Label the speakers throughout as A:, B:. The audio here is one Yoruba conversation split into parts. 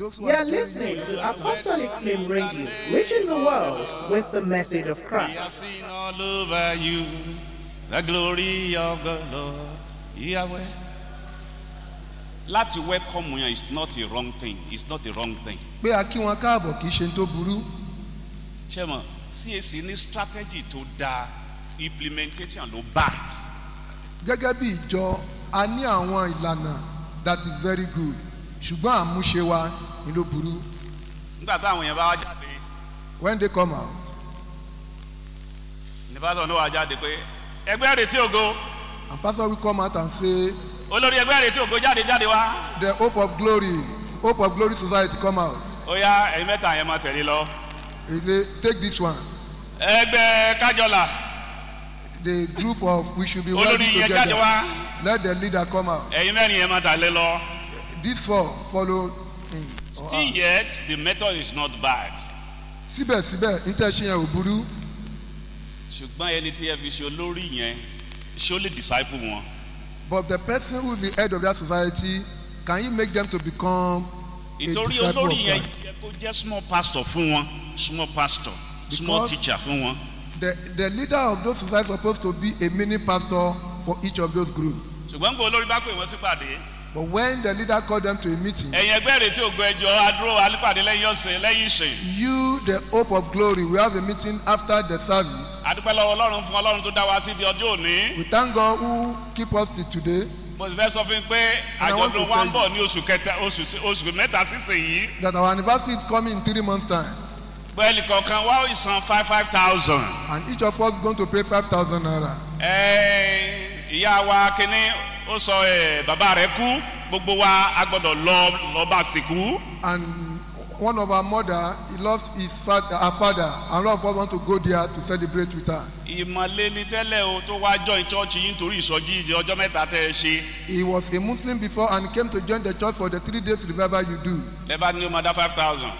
A: Those who
B: You're
A: are
B: listening to Apostolic Flame Radio, reaching the world with the message of
C: We are
B: Christ.
C: seen all over you the glory of the Lord. Yahweh. Láti welcome yẹn is not a wrong thing. It's not a wrong thing.
A: pé a kí wọn káàbọ̀ kì í ṣe tó burú
C: Ṣé mo CAC ní strategy tó dáa implementation ló bad.
A: gẹ́gẹ́ bí ìjọ a ní àwọn ìlànà that is very good ṣùgbọ́n àmúṣe wa ni ló burú
C: Nígbà táwọn yẹn bá wá jáde,
A: when they come out
C: nípasọ̀ ló wá jáde pé ẹgbẹ́ retí ògo
A: and pastor will come out and say
C: olórí ẹgbẹ́ retí ògo jáde jáde wá.
A: the hope of glory hope of glory society come out
C: Ó yá ẹ̀yin mẹ́ta yẹn máa tẹ̀lé lọ.
A: he say take this one
C: Ẹgbẹ́ kájọlà
A: the group of we should be
C: olórí
A: working
C: yẹn jáde
A: together
C: wá.
A: let the leader come out
C: Ẹ̀yin mẹ́rin yẹn máa tẹ̀lé lọ.
A: these four follow him or
C: Still
A: her.
C: yet the method is not bad.
A: síbẹ̀síbẹ̀ intention yẹn ò burú
C: ṣùgbọ́n ẹni tí ẹ fi ṣe olórí yẹn ṣé ó lè disciple wọn.
A: but the person who is the head of that society can you make them to become a
C: ìtorí
A: disciple of
C: olórí yẹn
A: Christ
C: jẹ́ kó jẹ́ small pastor fún wọn small pastor small
A: Because-
C: teacher fún wọn.
A: the the leader of those society supposed to be a mini pastor for each of those groups
C: ṣùgbọ́n gbọ́ olórí bá pè wọ́n sípàdé.
A: but when the leader call them to a meeting
C: ẹ̀yin ẹgbẹ́ rẹ̀ tí ògo ẹjọ́ adúró alípàdé lẹ́yìn ọ̀sẹ̀ lẹ́yìn ìsìn.
A: you the hope of glory we have a meeting after the service
C: adúpẹ́ lọ́wọ́ ọlọ́run fún ọlọ́run tó dá wa sí di ọjọ́ òní.
A: we thank God who keep us till today
C: mo sì fẹ́ sọ fún yín pé
A: And I want
C: àjọ̀dún
A: to
C: wa ń
A: tell
C: bọ̀ ní oṣù kẹta oṣù oṣù mẹ́ta sísìn yìí.
A: that our anniversary is coming in three months time
C: bẹ́ẹ̀ni kọ̀ọ̀kan wá ìsan five five thousand.
A: and each of us going to pay five thousand naira
C: Ẹ, ìyá wa kínní ó sọ ẹ bàbá rẹ kú gbogbo wa a gbọdọ lọ lọba sìnkú
A: and one of our mother he lost his father her father and all of us want to go there to celebrate with her
C: ìmọ̀lẹ́ ni tẹ́lẹ̀ o tó wá join church yìí nítorí ìsọjí ìdí ọjọ́ mẹ́ta tẹ́ ẹ ṣe
A: he was a muslim before and he came to join the church for the three days revival you do
C: lẹ́bàá ní o máa dá five thousand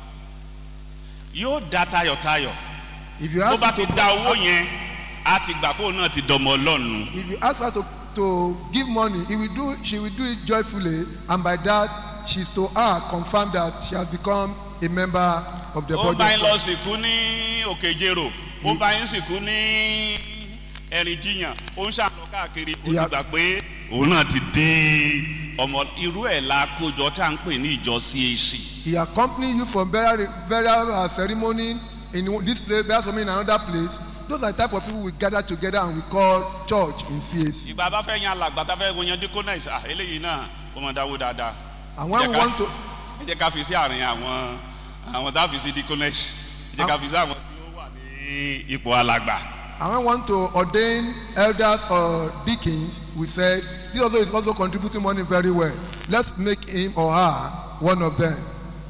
C: yóò dá tayọ̀tayọ̀
A: if you
C: tó
A: ask
C: bá
A: her
C: ti
A: to
C: dá owó yẹn a ti gbà pé òun náà ti dọmọ ọlọ́run
A: if you ask her to to give money he will do she will do it joyfully and by that she is to her confirm that she has become a member of the
C: ó
A: body
C: bá yín
A: of
C: lọ
A: Christ.
C: sìnkú ní òkèjèrò ó bá yín sìnkú ní ẹ̀rìn jiyàn ó ń ṣàlọ́ káàkiri ó ti
A: Ìyá-
C: gbà pé òun náà ti dé ọmọ irú ẹ̀ la kójọ tá à ń pè ní ìjọ cac
A: he accompany you for burial burial uh, ceremony in this place burial ceremony in another place those are the type of people we gather together and we call church in cac
C: ìgbà bá fẹ́ yan alàgbà tá fẹ́ yan diconis ah eléyìí náà ó máa dáwó dáadáa
A: and when we
C: Jẹ́ ká-
A: want to
C: ẹ jẹ́ ká fi sí àárín àwọn àwọn tá a fi sí diconis ẹ jẹ́ ká fi sí àwọn tí ó wà ní ipò alàgbà
A: and when we want to ordain elders or deacons we said this also is also contributing money very well let's make him or her one of them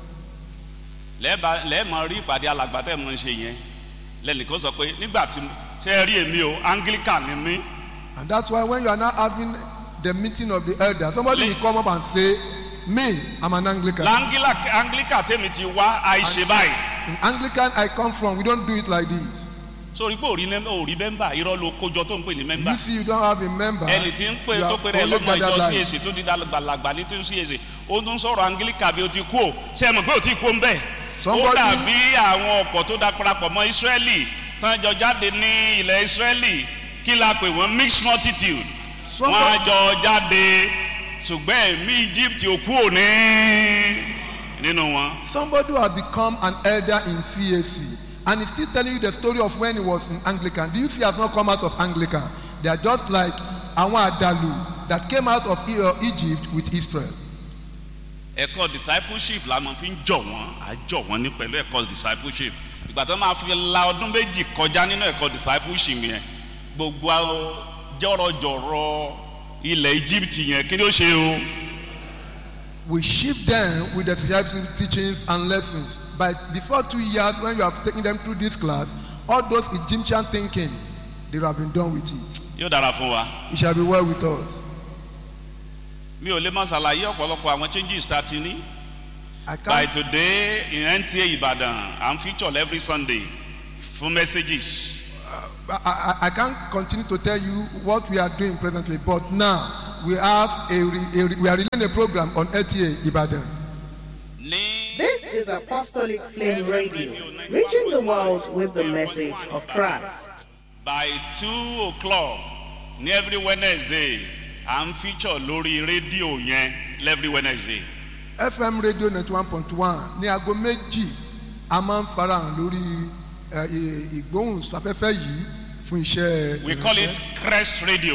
C: lẹ́ẹ̀bà lẹ́ẹ̀mọ rí ìpàdé alàgbà tẹ̀ mọ́ ń ṣe yẹn lẹ́nìkan sọ pé nígbà tí ṣe é rí èmi o anglican ni mí
A: and that's why when you are now having the meeting of the elders somebody
C: Le-
A: will come up and say me i'm an anglican
C: langila anglican tèmi ti wá àìṣe báyìí
A: in anglican i come from we don't do it like this
C: sórí pé òrí nẹ́mbà òrí mẹ́mbà irọ́ ló kójọ tó ń pè ní mẹ́mbà
A: you see you don't have a member
C: ẹni tí ń pè
A: you
C: tó
A: are
C: pè rẹ̀
A: only
C: lọ́mọ ìjọ
A: gathered
C: cac
A: lives
C: tó di dàgbàlagbà ní tó ń cac ó tún sọ̀rọ̀ anglican bí o ti kú o ṣe é mọ̀ pé o ti kú o ń bẹ̀ ó
A: Somebody-
C: dàbí àwọn ọ̀pọ̀ tó darapọ̀ mọ́ israeli tán jọ jáde ní ilẹ̀ israeli kí la pè wọ́n mixed multitude wọ́n á
A: Somebody-
C: jọ jáde ṣùgbọ́n ẹ̀mí egypt ò kú òní nínú wọn.
A: somebody who has become an elder in cac and he still telling you the story of when he was in anglican do you see he has not come out of anglican they are just like àwọn àdàlù that came out of E- uh, egypt with israel
C: ẹ̀kọ́ discipleship la máa fi ń jọ̀ wọ́n à jọ̀ wọ́n ní pẹ̀lú ẹ̀kọ́ discipleship ìgbà tó máa fi la ọdún méjì kọjá nínú ẹ̀kọ́ discipleship yẹn gbogbo àwọn jọ̀rọ̀jọ̀rọ̀ ilẹ̀ egypt yẹn kí ni ó ṣe o
A: we shift them with the discipleship teachings and lessons by before two years when you have taken them through this class all those egyptian thinking they have been done with it
C: yóò dára fún wa
A: it shall be well with us
C: mi ò lè máa ṣàlàyé ọ̀pọ̀lọpọ̀ àwọn changes tá a ti ní
A: i
C: by
A: can't
C: today in nta ìbàdàn i'm featured every sunday fún messages
A: I, I, I can't continue to tell you what we are doing presently, but now we have a, re, a re- we are releasing a program on LTA Ibadan.
C: ní.
B: This is Apostolic Flame Radio, reaching the world with the message of Christ.
C: by two o'clock ní every wednesday à ń feature lórí rédíò yẹn every wednesday.
A: fm radio ninety one point one ní aago méjì a máa ń farahàn lórí ẹ, ì- ìgbóhùnsáfẹ́fẹ́ yìí fún iṣẹ́
C: we call it
A: ìránṣẹ́.
C: crest radio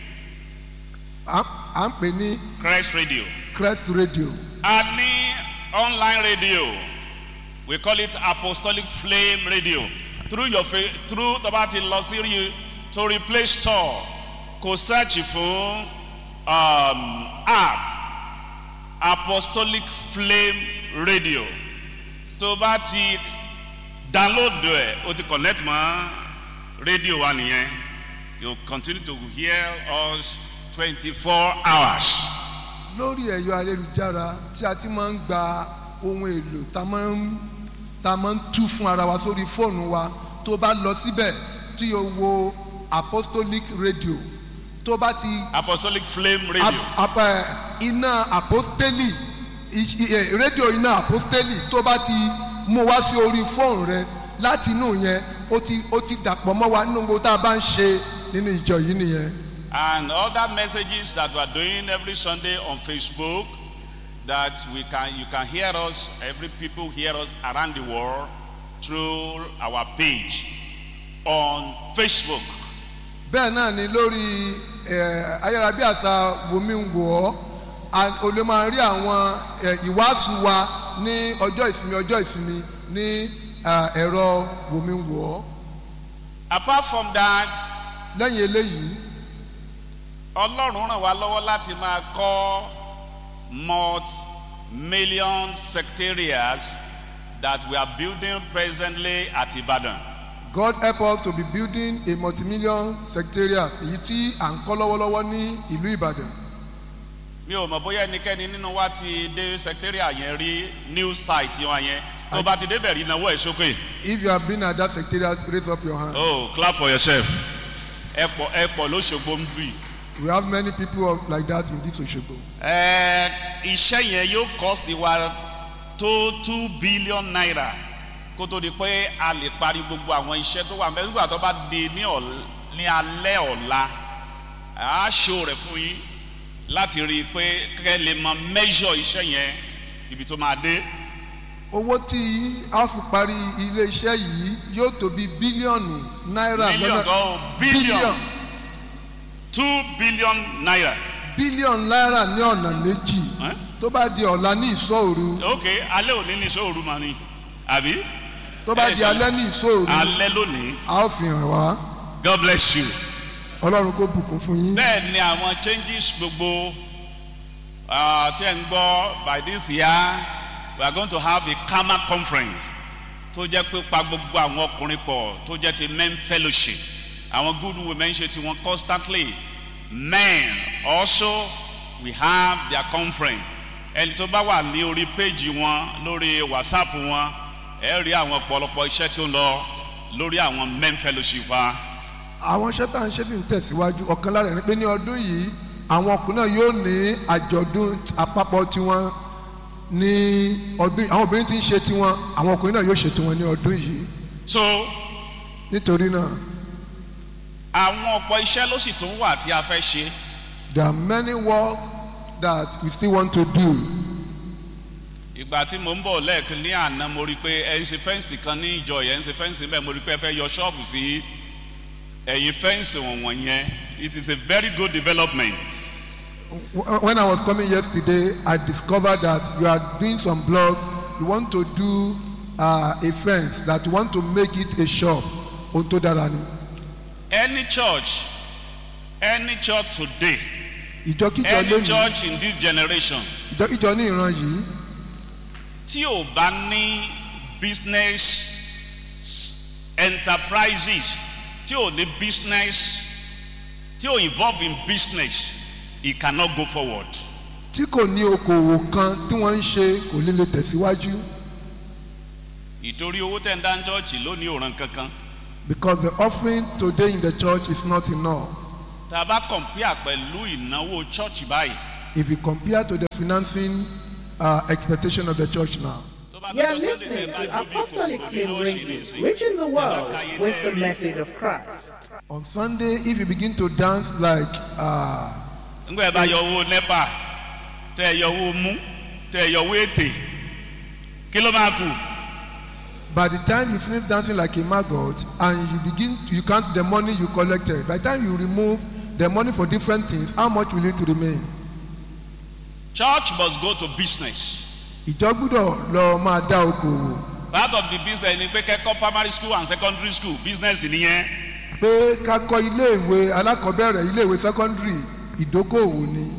A: à à ń pè ní
C: crest radio.
A: crest radio
C: a ní online radio we call it apostolic flame radio through your fa through tó bá ti lọ sí rí torí play store kò search fún um, app apostolic flame radio tó bá ti download ẹ o ti connect mọ radio wa nìyẹn you continue to hear us twenty four hours.
A: lórí ẹ̀yọ ayélujára tí a ti máa ń gba ohun èlò tá a máa ń tá a máa ń tú fún ara wa sórí fóònù wa tó bá lọ síbẹ̀ tí o wo apostolic radio tó bá ti
C: apostolic flame radio.
A: ap- ap- ẹ, iná apostoli iṣ- ẹ, rédíò iná apostoli tó bá ti mú wá sí orí fóònù rẹ láti inú yẹn ó ti ó ti dàpọ̀ mọ́ wa nínú gbogbo tá a bá ń ṣe nínú ìjọ yìí nìyẹn.
C: and other messages that we are doing every sunday on facebook that we can you can hear us every people hear us around the world through our page on facebook
A: bẹ́ẹ̀ náà ni lórí ẹ̀, ayárabíàṣá wòmí ń wọ̀ ọ́ a- o lè máa rí àwọn ẹ̀, ìwàásù wa ní ọjọ́ ìsinmi ọjọ́ ìsinmi ní à, ẹ̀rọ wòmí ń wọ̀ ọ́
C: apart from that
A: lẹ́yìn eléyìí
C: ọlọ́run ràn wá lọ́wọ́ láti máa kọ́ multi-million secretariats that we are building presently at ibadan.
A: God help us to be building a multi-million secretariat èyí tí à ń kọ́ lọ́wọ́lọ́wọ́ ní ìlú Ìbàdàn
C: mi ò mọ̀ bóyá ẹnikẹ́ni nínú wa ti dé secretariat yẹn rí new site wọn yẹn tó bá ti débẹ̀ rí náwó ẹ̀ sókè.
A: if you have been at that secretariat raise up your hand
C: oh clap for yourself. ẹ pọ̀ ẹ pọ̀ lóṣogbo ń bì.
A: we have many people of- like that in this Osogbo
C: ẹ iṣẹ́ yẹn yóò cost wa tó two billion naira kó tó di pé a lè parí gbogbo àwọn iṣẹ́ tó wà mẹ́rin nígbà tó bá di ní ọ̀l- ní alẹ́ ọ̀la a ṣó rẹ̀ fún yín láti rí i pé kẹ́ lè mọ measure iṣẹ́ yẹn ibi tó máa dé.
A: owó tí a fi parí ilé iṣẹ́ yìí yóò tó bí bílíọ̀nù náírà
C: million gan billion two billion naira.
A: bílíọ̀nù náírà ní ọ̀nà méjì
C: Eh?
A: tó bá di ọ̀la ní ìṣòro
C: ok alẹ́ òní ní sóòrù máa ní àbí
A: tó bá di alẹ́ ní ìṣòro
C: alẹ́ lónìí
A: a ó fi hàn wá
C: god bless you.
A: ọlọ́run kó bùkún fún yín
C: bẹ́ẹ̀ ni àwọn changes gbogbo ah, tí ẹ̀ ń gbọ́ by this year we are going to have a kama conference tó jẹ́ pé pa gbogbo àwọn ọkùnrin pọ̀ tó jẹ́ ti men fellowship àwọn good women ṣe tiwọn constantly men also we have their conference ẹni tó bá wà ní orí péjì wọn lórí whatsapp wọn ẹ rí àwọn ọ̀pọ̀lọpọ̀ iṣẹ́ tí ó ń lọ lórí àwọn men fellowship wa.
A: àwọn iṣẹ́ tá à ń ṣe sì ń tẹ̀síwájú ọ̀kan lára ẹ̀ ni pé ní ọdún yìí àwọn ọkùnrin náà yóò ní àjọ̀dún àpapọ̀ tiwọn ní ọdún yìí àwọn obìnrin ti ń ṣe tiwọn àwọn ọkùnrin náà yóò ṣe tiwọn ní ọdún yìí
C: so
A: nítorí náà
C: àwọn ọ̀pọ̀ iṣẹ́ ló sì tún wà tí a fẹ́ ṣe
A: there are many work that we still want to do
C: ìgbà tí mo ń bọ̀ lẹ́ẹ̀kan ní àná mo rí i pé ẹ ń ṣe fẹ́ǹsì kan ní ìjọ yẹn ń ṣe fẹ́ǹsì bẹ́ẹ̀ mo rí i pé ẹ fẹ́ yọ ṣọ́ọ̀bù sí ẹ̀yìn fẹ́ǹsì wọ̀nyẹn yẹn it is a very good development
A: Wh- when I was coming yesterday I discovered that you are doing some blog you want to do uh, a fence that you want to make it a shop ohun tó dára ni
C: any church any church today
A: ìjọkíjọ
C: any
A: lónìí
C: church in this generation
A: ìjọkíjọ ní ìran yìí
C: tí ò bá ní business enterprises tí ò ní business tí ò involve in business it cannot go forward.
A: tí kò ní okòwò kan tí wọ́n ń ṣe kò lè lè tẹ̀síwájú
C: ìtorí owó tẹ̀ ń dá ń chọ́ọ̀chì lónìí òràn kankan
A: because the offering today in the church is not enough
C: tá a bá compare pẹ̀lú ìnáwó chọ́ọ̀chì báyìí
A: if you compare to the financing uh, expectation of the church now.
C: tó bá
B: You are
C: dọjọ́ Sunday
B: listening
C: tẹ́ bá
B: to
C: jó bí
B: Apostolic
C: kòkòrò
B: Flame
C: ló ṣì
B: Radio,
C: lè ṣe.
B: reaching the world
C: Ẹ bá
B: with
C: káyé
B: the
C: tẹ́ rí.
B: message of Christ.
A: On Sunday, if you begin to dance like uh,
C: ńgbà ẹ bá yọ owó nepa tẹ ẹ yọ owó mú tẹ ẹ yọ owó ètè kí ló máa kù
A: by the time you finish dancing like a maggot and you begin you count the money you collected by the time you remove the money for different things how much will it remain
C: church must go to business
A: ìjọ gbúdọ̀ lọ máa dá okòwò
C: part of the business ni pé kẹ́kọ̀ọ́ primary school and secondary school business nìyẹn
A: pé ká kọ́ iléèwé alákọ̀ọ́bẹ̀rẹ̀ iléèwé secondary ìdókòwò ni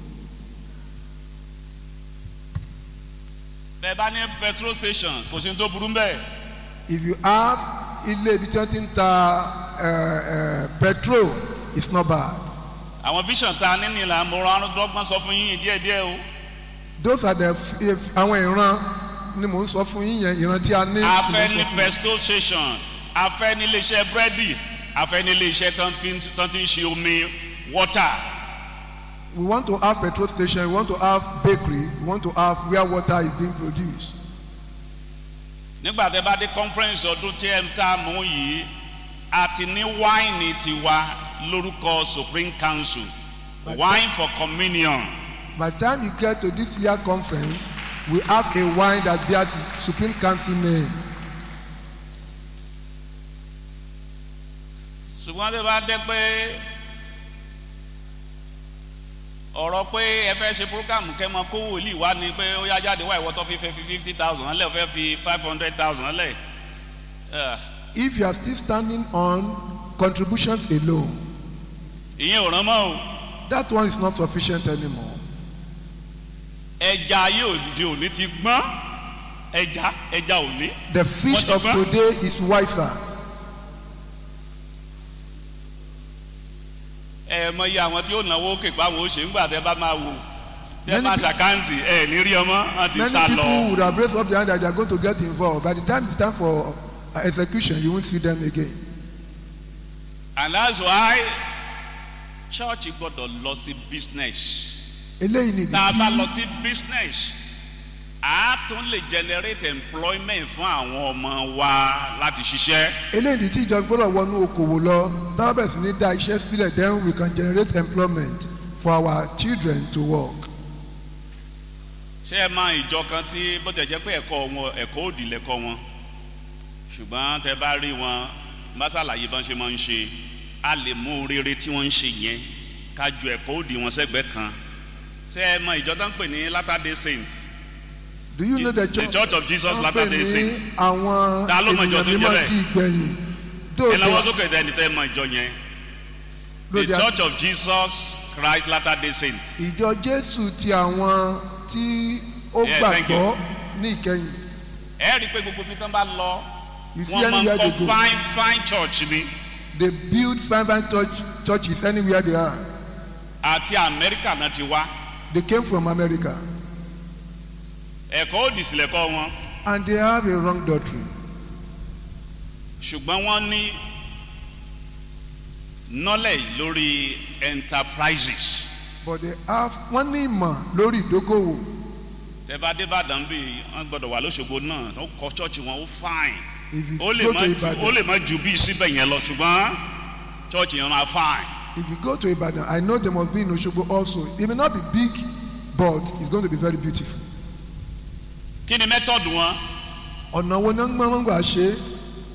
C: bẹ́ẹ̀ bá ní petrol station kò sí ní tó burú mbẹ́
A: if you have ilé ibi tí wọ́n ti ń ta eh, eh, petrol it's not bad
C: àwọn vision ta nínú ìlànà mo rán dọ́gbọ́n sọ fún yín díẹ̀díẹ̀ o
A: those are the f- if- àwọn ìran ni mò ń sọ fún yín yẹn ìran tí a ní.
C: a fẹ́
A: ni
C: ní
A: mò ń sọ fún yín.
C: petrol station a fẹ́ ní iléeṣẹ́ búrẹ́dì a fẹ́ ní iléeṣẹ́ tán fi ń- tán ti ń ṣe omi water
A: we want to have petrol station we want to have bakery we want to have where water is being produced.
C: nígbà tẹ bá dé conference ọdún tí ẹ ń tà mú yìí a ti ní wáìnì tiwa lórúkọ supreme council wine for communion
A: by the time you get to this year conference we have a wine that bears supreme council name.
C: ṣùgbọ́n tẹ bá dé pé ọ̀rọ̀ pé ẹ fẹ́ ṣe programu kẹ́ mọ kó wòlíì wá ni pé ó yá jáde wá ìwọ tó fi fẹ́ fi fifty thousand lẹ̀ ó fẹ́ fi five hundred thousand lẹ̀
A: if you are still standing on contributions alone
C: ìyẹn ò rán mọ́ o
A: that one is not sufficient anymore.
C: ẹja ayé òde òní ti gbọ́n ẹja ẹja òní
A: the fish
C: What
A: of
C: you want?
A: today is wiser.
C: ẹ mọ iye àwọn tí ó náwó òkè pa àwọn òṣè ńgbà tẹ bá máa wò tẹ
A: Many
C: bá
A: pe-
C: ṣàkáǹtì ẹ ní rí ọmọ wọn ti
A: many
C: sá
A: people
C: lọ
A: would have raised up their hand that they are going to get involved by the time it's time for uh, execution you won't see them again.
C: and that's why church gbọdọ̀ lọ sí business
A: eléyìí ni ìdí
C: tá a bá lọ
A: tí
C: sí business a tún lè generate employment fún àwọn ọmọ wa láti ṣiṣẹ́
A: eléyìí ni ìdí tí ìjọba gbọ́dọ̀ wọnú okòwò lọ táwọn bẹ̀rẹ̀ sí ní dá iṣẹ́ sílẹ̀ then we can generate employment for our children to work.
C: ṣé ẹ mọ ìjọ kan tí bó tẹ̀ jẹ́ pé ẹ̀kọ́ wọn ẹ̀kọ́ òdì lẹ́kọ́ wọn ṣùgbọ́n tẹ bá rí wọn mọ́sálàyé bọ́n ṣe máa ń ṣe a lè mú rere tí wọ́n ń ṣe yẹn ká ju ẹ̀kọ́ òdì wọn sẹ́gbẹ̀ẹ́ kan ṣé ẹ mọ ìjọ tó ń pè ní latter day saint
A: do you know the
C: The
A: church
C: Church of Jesus
A: wọ́n pè
C: Latter-day
A: ní
C: Saint.
A: àwọn
C: Ta ló mọ ìjọ
A: ènìyàn
C: tó ń jẹ́
A: mímọ́
C: bẹ́ẹ̀?
A: ti gbẹ̀yìn
C: ẹ lọ́wọ́
A: dóòtẹ́
C: sókè tẹ́ni tẹ́ mọ ìjọ yẹn the
A: dóòtẹ́
C: church of Jesus Christ latter day saint
A: ìjọ jésù ti àwọn tí ó
C: Yeah, thank
A: gbàgbọ́ ní ìkẹyìn
C: ẹ rí i pé gbogbo bí tán bá lọ
A: you see
C: wọ́n máa ń
A: anywhere they
C: kọ́
A: go
C: fine fine church ni
A: they build fine fine church churches anywhere they are
C: àti Amẹ́ríkà náà ti wá
A: they came from america
C: ẹ̀kọ́ òdì sílẹ̀ kọ́ wọn
A: and they have a wrong doctrine
C: ṣùgbọ́n wọ́n ní knowledge lórí enterprises
A: but they have wọ́n ní ìmọ̀ lórí ìdókòwò
C: tẹ́bá débàdàn bí wọ́n gbọ́dọ̀ wà lóṣogbo náà ó kọ́ church wọn ó fine
A: if you
C: ó lè
A: go
C: má
A: to
C: ju ó
A: ibadan
C: lè má ju bí síbẹ̀ yẹn lọ ṣùgbọ́n church yẹn máa fine.
A: if you go to ibadan i know there must be in osogbo also it may not be big but it's going to be very beautiful
C: kí ni method wọn
A: ọ̀nà wo ni wọ́n gbà ṣe é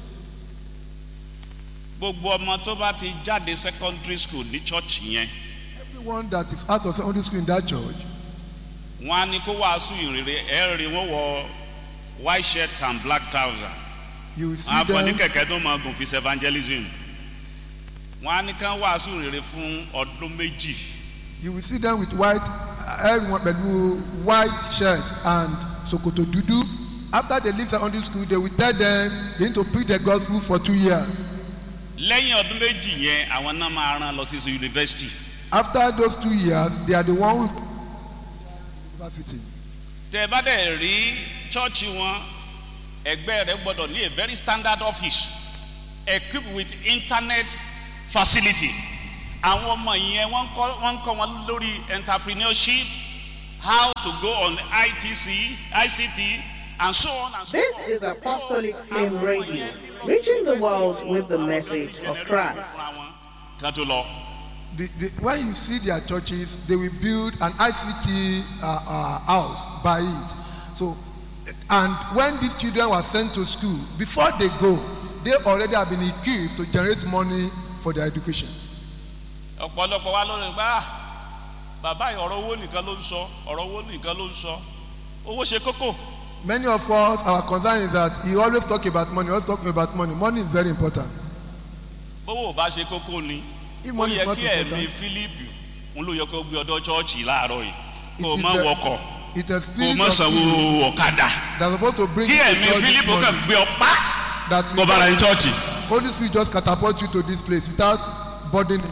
C: gbogbo ọmọ tó bá ti jáde secondary school ní church yẹn
A: everyone that is out of secondary school in that church
C: wọn á ní kó wàásù ìrere ẹ rí wọn wọ white shirt and black trouser
A: you will see
C: wọn á fọ ní
A: them
C: kẹ̀kẹ́ tó máa gùn fi evangelism wọn á ní kán wàásù ìrere fún ọdún méjì
A: you will see them with white everyone pẹ̀lú white shirt and sokoto dúdú after they leave secondary school they will tell them they need to preach the gospel for two years
C: lẹ́yìn ọdún méjì yẹn àwọn náà máa rán lọ sí university
A: after those two years they are the one who university
C: tẹ bá dẹ̀ rí chọ́ọ̀chì wọn ẹgbẹ́ rẹ gbọ́dọ̀ ní a very standard office equipped with internet facility àwọn ọmọ yẹn wọ́n ń kọ́ wọ́n ń kọ́ wọn lórí entrepreneurship how to go on ITC, ICT, and so on and so
B: This
C: on.
B: is Apostolic Flame Radio, reaching the world with the message of Christ.
C: Kan tó lọ.
A: The, the, when you see their churches, they will build an ICT uh, uh, house by it. So, and when these children were sent to school, before they go, they already have been equipped to generate money for their education.
C: ọ̀pọ̀lọpọ̀ wa lórí gbá bàbá yìí ọ̀rọ̀ owó nìkan ló ń sọ ọ̀rọ̀ owó nìkan ló ń sọ owó ṣe kókó
A: Many of us, our concern is that he always talk about money, always talking about money. Money is very important.
C: bówó ò bá ṣe kókó ni
A: If
C: ó
A: money is
C: yẹ
A: not
C: kí ẹ̀mí
A: important,
C: fílípù ń ló yẹ kó gbé ọdọ chọ́ọ̀chì láàárọ̀ yìí
A: It
C: kó o
A: is
C: má
A: the-
C: wọkọ̀
A: it's a
C: kó o
A: spirit
C: má
A: of
C: sanwó
A: Philip
C: ọ̀kadà
A: that's supposed to bring
C: kí
A: you to
C: ẹ̀mí
A: church this
C: fílípù kàn
A: morning.
C: gbé ọ pa
A: That
C: kó bára ní
A: without-
C: chọ́ọ̀chì
A: Holy Spirit just catapult you to this place without burdening.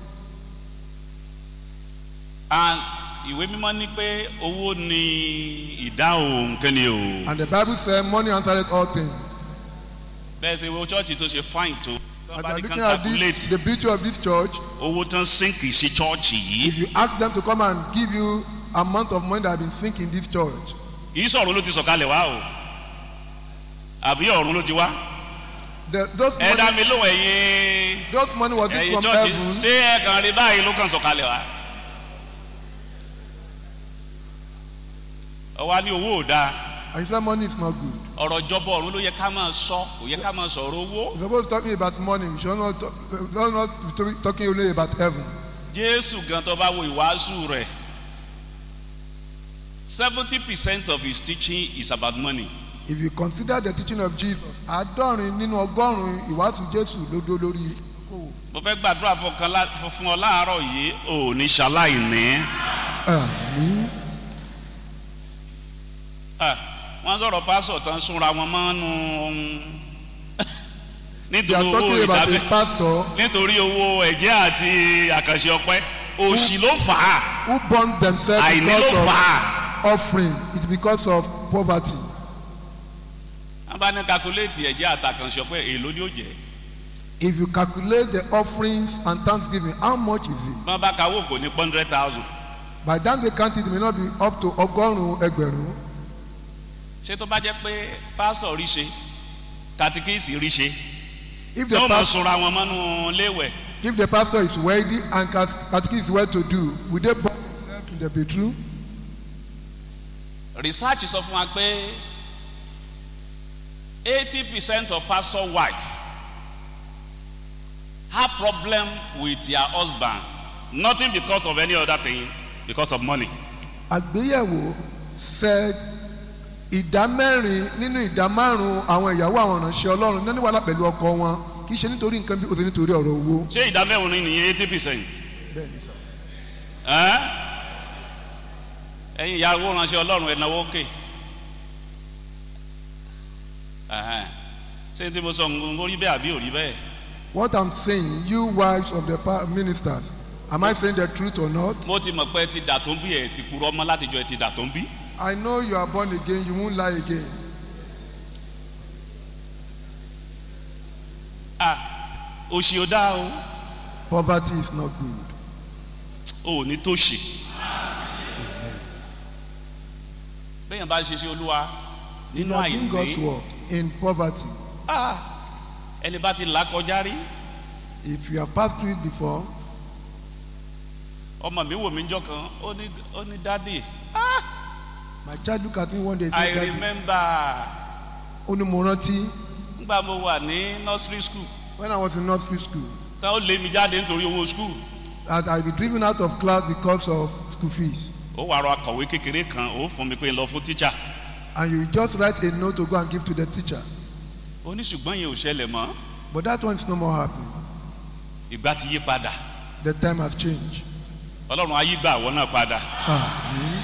C: and ìwé mímọ́ ní pé owó ni ìdáhùn kẹ́ni o
A: And the Bible says money answered all things.
C: bẹ́ẹ̀ ṣe wo chọ́ọ̀chì tó ṣe fáìn tó
A: As
C: bá
A: you are
C: ní kan
A: looking at this,
C: calculate
A: the beauty of this church,
C: owó tán sínkì sí chọ́ọ̀chì yìí
A: if you ask them to come and give you amount of money that have been sinking in this church,
C: kì í sọ̀rọ̀ ló ti sọ̀kalẹ̀ wá o àbí ọ̀run ló ti wá
A: the, those
C: ẹ dá
A: money,
C: mi lóhùn ẹ̀yin
A: those money was it
C: ẹ̀yin
A: from
C: chọ́ọ̀chì
A: heaven?
C: ṣé ẹ kàn rí báyìí ló kàn sọ̀kalẹ̀ wá. ọwọ́ ní owó ò dáa
A: And you say money is not good.
C: ọ̀rọ̀ ìjọba ọ̀run ló yẹ ká máa sọ kò yẹ ká máa sọ̀rọ̀ owó.
A: You're supposed to talking about money. We should not, talk, we should not be talk- talking only about heaven.
C: jésù gan tó bá wo ìwàásù rẹ̀ seventy percent of his teaching is about money.
A: If you consider the teaching of Jesus, àádọ́rin nínú ọgọ́rùn-ún ìwàásù Jésù ló dó lórí okòwò.
C: mo fẹ́ gbàdúrà fún ọkàn lá- fún- fún ọ láàárọ̀ yìí ò ní ṣaláìní.
A: Àmín.
C: Ah, wọ́n sọ̀rọ̀ pásọ̀ tán súnra wọn mọ́nú
A: They
C: nítorí
A: are
C: owó
A: talking about
C: ìdábẹ́
A: a pastor
C: nítorí owó ẹ̀jẹ̀ àti àkànṣe ọpẹ́ òṣì ló fà á
A: who burned themselves
C: àìní ló
A: because
C: fà
A: of
C: á.
A: offering. It's because of poverty.
C: wọ́n bá ní kakuléètì ẹ̀jẹ̀ àtàkànṣe ọpẹ́ èló ni ó jẹ́
A: If you calculate the offerings and thanksgiving, how much is it?
C: wọ́n bá kawó kò ní hundred thousand
A: By the time they count it, it may not be up to ọgọ́rùn-ún ẹgbẹ̀rún.
C: ṣé tó bá jẹ́ pé pásọ̀ rí ṣe katikíìsì rí ṣe
A: If
C: tí
A: the,
C: wọ́n mọ̀
A: pastor,
C: súnra wọn mọ́nú léwẹ̀
A: if the pastor is wealthy and cas- catechism is well to do, will they burn themselves in the bedroom?
C: research sọ fún wa pé eighty percent of pastor wife have problem with their husband nothing because of any other thing because of money.
A: àgbéyẹ̀wò said ìdá mẹ́rin nínú ìdá márùn-ún àwọn ìyàwó àwọn ìránṣẹ́ ọlọ́run ní wàhálà pẹ̀lú ọkọ wọn kì í ṣe nítorí nǹkan bí ó ṣe nítorí ọ̀rọ̀ owó.
C: ṣé ìdá mẹ́rin nìyẹn eighty percent.
A: bẹ́ẹ̀ni sọ.
C: ẹ̀yin ìyàwó ránṣẹ́ ọlọ́run ẹ̀ náwó kè ṣé tí mo sọ ń rí bẹ́ẹ̀ àbí ò rí bẹ́ẹ̀.
A: what i'm saying you wives of the pa- ministers am i saying the truth or not.
C: mo ti mọ̀ pé ẹ ti dà tó ń bí ẹ ti purọ́ mọ́ látijọ́ ẹ ti dà tó ń bí.
A: i know you are born again you won't lie again.
C: ah òṣì ò dáa o
A: poverty is not good.
C: ò ní tó ṣe. bẹ́ẹ̀ bá ṣe ṣe olúwa
A: you
C: nínú
A: are doing God's
C: àìní
A: work in poverty.
C: ah ẹni bá ti là kọjá rí
A: if you have passed through it before
C: ọmọ mi wò mí jọ kan ó ní ó ní dádì
A: my child look at me one day
C: i
A: say daddy
C: remember
A: ó ní mo rántí
C: nígbà mo wà ní nursery school
A: when i was in nursery school
C: tán ó lé mi jáde nítorí owó school
A: that i be driven out of class because of school fees
C: ó wàá rọ akọ̀wé kékeré kan ó fún mi pé n lọ fún tíjà
A: and you just write a note to go and give to the teacher
C: ó ní ṣùgbọ́n yẹn ò ṣẹlẹ̀ mọ́
A: but that one is no more happening
C: ìgbà ti yí padà
A: the time has changed.
C: ọlọ́run ayé gbà àwọn náà padà
A: Àmín.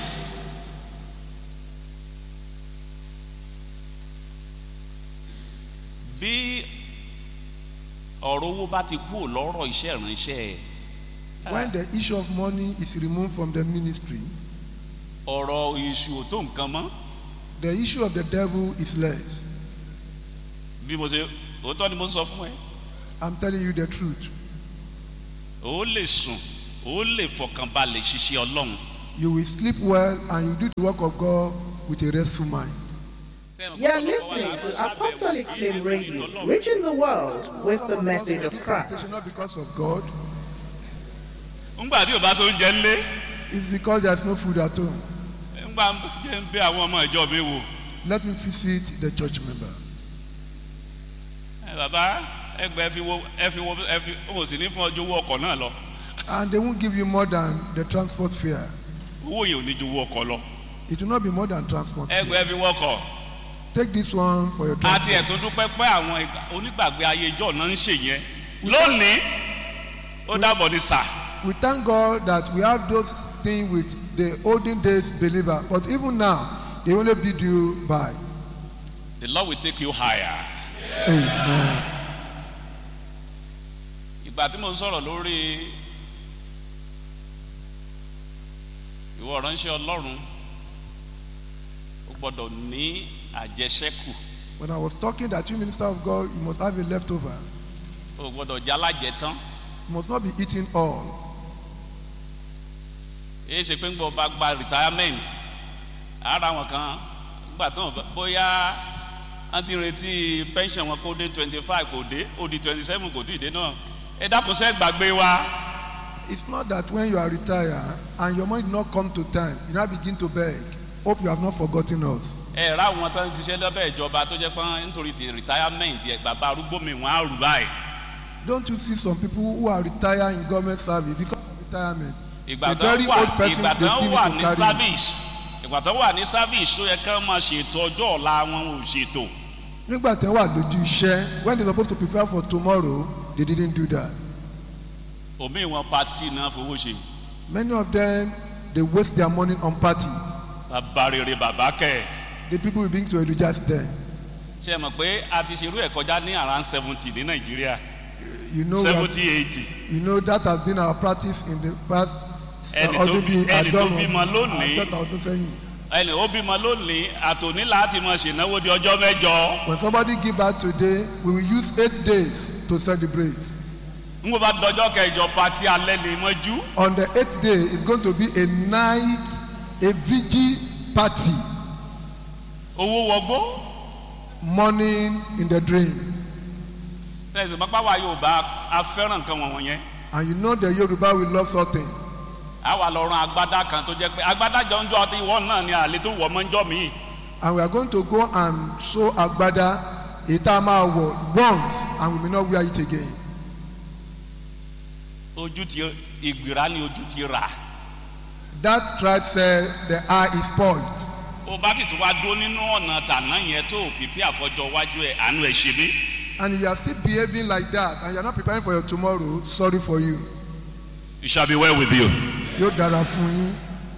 C: bí ọ̀rọ̀ owó bá ti kú lọ́rọ̀ iṣẹ́ ìránṣẹ́ ẹ̀
A: when the issue of money is removed from the ministry
C: ọ̀rọ̀ èṣù ò tó nǹkan mọ́
A: the issue of the devil is less
C: bí mo ṣe òótọ́ ni mo sọ fún ẹ
A: i'm telling you the truth
C: ó lè sùn ó lè fọkànbalẹ̀ ṣiṣẹ́ ọlọ́run
A: you will sleep well and you do the work of God with a restful mind.
B: You're listening to Apostolic Flame Radio, reaching the world with the message of
A: It's
B: Christ.
A: not because of God,
C: ńgbà tí o bá so oúnjẹ ńlé
A: it's because there's no food at home.
C: ńgbà jẹ́ ń bẹ àwọn ọmọ ìjọ mi wò
A: Let me visit the church member.
C: ẹ bàbá ẹgbẹ́ ẹ fi wo ẹ fi wo ẹ fi o sì ní fún ọjọ́ owó ọkọ̀ náà lọ
A: And they won't give you more than the transport fare.
C: owó yìí ò ní ju owó ọkọ̀ lọ
A: It will not be more than transport fare.
C: ẹgbẹ́ ẹ fi wọ́kọ̀
A: Take this one for your
C: àti
A: transport.
C: ẹ̀tún dúpẹ́ pé àwọn ìgbà- onígbàgbé ayé ìjọ náà ń ṣe yẹn lónìí ó dábọ̀ ní sà
A: We thank God that we have those things with the olden days believer, but even now, they only bid you by.
C: the lord will take you higher.
A: Amen.
C: ìgbà tí mo ń sọ̀rọ̀ lórí ìwọ ránṣẹ́ ọlọ́run ó gbọ́dọ̀ ní àjẹsẹ́kù
A: When I was talking that you minister of God, you must have a leftover.
C: ó gbọ́dọ̀ jẹ́ alájẹtán
A: You must not be eating all.
C: èyí ṣe pé ń gbọ́ bá gba retirement ara wọn kan gbà tán bóyá wọ́n ti retí pension wọn kó dé twenty five kò dé ó di twenty seven kò tí ì dé náà ẹ dákun sẹ́ gbàgbé wa
A: It's not that when you are retired and your money did not come to time, you now begin to beg. Hope you have not forgotten us.
C: ẹ rà wọn tó ń ṣiṣẹ́ lọ́bẹ̀ ìjọba tó jẹ́ pé nítorí ti retirement ẹ̀ bàbá arúgbó mi wọ́n á rù báyìí.
A: Don't you see some people who are retired in government service because of retirement?
C: ìgbà
A: a
C: tó
A: very
C: wà
A: old person
C: ìgbà
A: they
C: tó
A: still
C: wà
A: need
C: ní
A: to carry.
C: service ìgbà tó wà ní service tó yẹ ká máa ṣètò ọjọ́ ọ̀la wọn ò ṣètò
A: Nígbà tí wọ́n wà lójú iṣẹ́, when they supposed to prepare for tomorrow, they didn't do that.
C: omi wọn pati náà fowó ṣe
A: Many of them, they waste their money on party.
C: bàbá rere bàbá kẹ
A: The people will begin to eulogize them.
C: ṣe é mọ̀ pé a ti ṣerú ẹ̀ kọjá ní around seventy ní nàìjíríà
A: You know, we have-
C: seventy eighty
A: you know that has been our practice in the past.
C: Ẹni tó bí- ẹni tó bímọ lónìí.
A: àádọ́ta ọdún sẹ́yìn.
C: ẹnì ó bímọ lónìí àtòní láti mọ ṣènáwó di ọjọ́ mẹ́jọ
A: When somebody give birth today, we will use eight days to celebrate.
C: n kò bá dọjọ́ kẹjọ pati alẹ́ ní mọ́jú
A: On the eighth day, it's going to be a night, a vigil party,
C: owó wọgbó
A: morning in the dream.
C: ẹ̀sìn pápá wa yóò bá a fẹ́ràn nǹkan wọ̀nyẹn yẹn
A: And you know the Yoruba will love something.
C: a wà lọ ran agbádá kan tó jẹ́ pé agbádá jọ̀njọ́ ti wọ́n náà ni àlè tó wọ̀ mọ́jọ́ mi
A: And we are going to go and sew agbada, ìta máa wọ̀ once and we may not wear it again.
C: ojú ti ìgbìrá ni ojú ti rà
A: That tribe said the eye is spoiled.
C: ó bá sì tún wá dó nínú ọ̀nà tàná yẹn tó pípé àfọjọ́ wájú ẹ̀ àánú ẹ̀ ṣe mí
A: And if you are still behaving like that and you are not preparing for your tomorrow, sorry for you.
C: it shall be well with you
A: Yóò dára fún yín.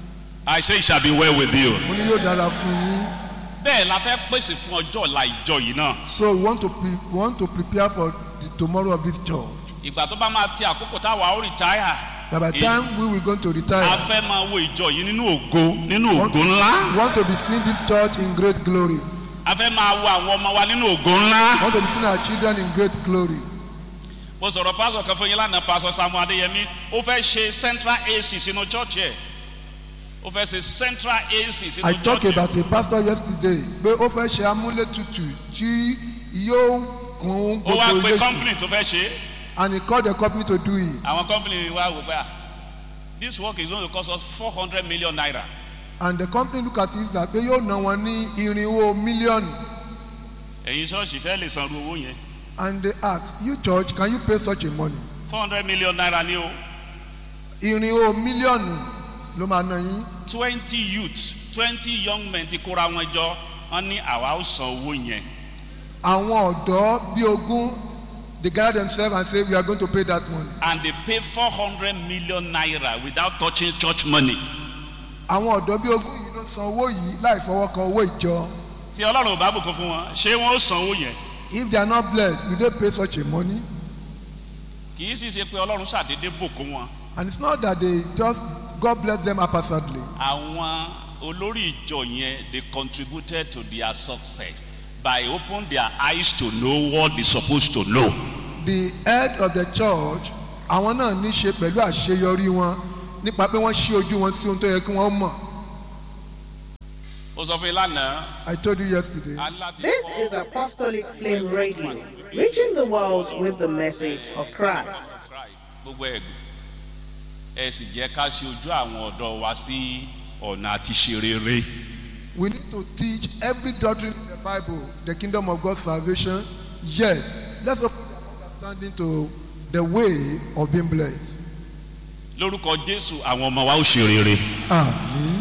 C: I say it shall be well with you.
A: Mo ní yóò dára fún yín.
C: bẹ́ẹ̀ la fẹ́ pèsè fún ọjọ́ ọ̀la ìjọ yìí náà
A: So we want to pre we want to prepare for the tomorrow of this church.
C: ìgbà tó bá máa ti àkókò táwa ó rìtáyà
A: That by the
C: Eh.
A: time we will going to
C: a
A: retire,
C: fẹ́ máa wo ìjọ yìí nínú ògo nínú
A: want,
C: ògo ńlá
A: we want to be seeing this church in great glory.
C: a fẹ́ máa wo àwọn ọmọ wa nínú ògo ńlá.
A: We want to be seeing our children in great glory.
C: mo sọ̀rọ̀ pásọ̀ kan fún yín lánàá pásọ̀ samu adéyẹmí ó fẹ́ ṣe central ac sínú church ẹ̀ ó fẹ́ ṣe central ac sínú
A: I
C: church
A: talked
C: ẹ̀
A: about a pastor yesterday pé ó fẹ́ ṣe amúlétutù tí yóò kún
C: ó wá
A: gbogbo
C: pe
A: ilé sí
C: company tó fẹ́ ṣe
A: and he called the company to do it
C: àwọn company wa wò pé ah this work is going to cost us four hundred million naira
A: and the company look at it that pé yóò ná wọn ní irinwó mílíọ̀nù
C: ẹ̀yin ṣọ́ọ̀ṣì fẹ́ lè sanwó owó yẹn
A: and they ask you church can you pay such a money
C: four hundred million naira ni o
A: irinwó mílíọ̀nù ló máa ná yín
C: twenty youths twenty young men ti kóra wọn jọ wọn ní àwa ó san owó yẹn
A: àwọn ọ̀dọ́ bíi ogún they gather themselves and say we are going to pay that money
C: and they pay four hundred million naira without touching church money.
A: àwọn ọ̀dọ́ bíi ogún yìí ló san owó yìí láì fọwọ́ kan owó ìjọ
C: tí ọlọ́run ò bá bùkún fún wọn ṣé wọ́n ó san owó yẹn
A: if they are not blessed will they pay such a money
C: kì í sì ṣe pé ọlọ́run ṣàdédé bùkún wọn
A: and it's not that they just God bless them haphazardly
C: àwọn olórí ìjọ yẹn they contributed to their success by open their eyes to know what they supposed to know
A: the head of the church àwọn náà ní ṣe pẹ̀lú àṣeyọrí wọn nípa pé wọ́n ṣí ojú wọn sí ohun tó yẹ kí wọ́n mọ̀
C: ó sọ fún yín lánàá
A: I told you yesterday
C: a ní láti
B: This
C: kọ́
B: is Apostolic Flame Radio, reaching the world with the message of Christ.
C: Right. gbogbo ẹ̀ ẹ sì jẹ́ ká ṣe ojú àwọn ọ̀dọ́ wa sí ọ̀nà àti ṣe rere
A: we need to teach every doctrine in the Bible the kingdom of God's salvation yet let's open our understanding to the way of being blessed
C: lórúkọ jésù àwọn ọmọ wa ó ṣe rere
A: amen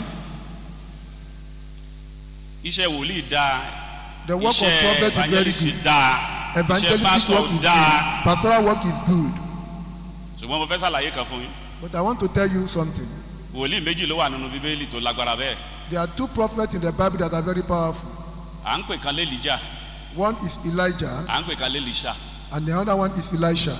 C: iṣẹ́ wòlíì dáa
A: the work of
C: iṣẹ́
A: prophet is very
C: evangelist
A: good
C: dáa iṣẹ́
A: evangelistic
C: pastor
A: work is
C: dáa
A: good pastoral work is good
C: ṣùgbọ́n mo fẹ́ ṣàlàyé kan fún yín
A: but I want to tell you something
C: wòlíì méjì ló wà nínú bíbélì tó lágbára bẹ́ẹ̀
A: there are two prophets in the Bible that are very powerful
C: à ń pè kan lélìjà
A: one is Elijah
C: à ń pè kan lélìṣà
A: and the other one is Elisha